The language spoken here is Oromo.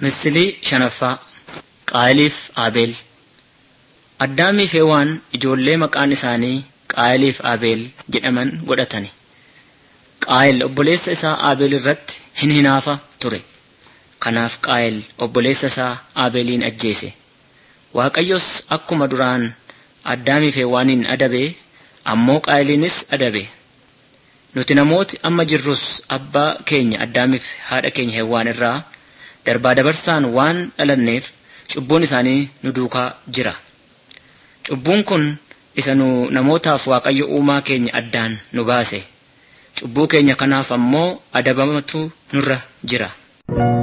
Misilii shanaffaa Qaayiliif Abeel Addaamii fi Hewaan ijoollee maqaan isaanii Qaayiliif Abeel jedhaman godhatani. Qaayil obboleessa isaa Abeel irratti hin hinaafa ture. Kanaaf Qaayil obboleessa isaa Abeeliin ajjeese. Waaqayyos akkuma duraan Addaamii fi Hewaaniin adabe ammoo Qaayiliinis adabe. Nuti namooti amma jirrus abbaa keenya Addaamiif haadha keenya Hewaan irraa darbaa dabarsaan waan dhalanneef cubbuun isaanii nu duukaa jira. Cubbuun kun isa nu namootaaf Waaqayyo uumaa keenya addaan nu baase. Cubbuu keenya kanaaf ammoo adabamatu nurra jira.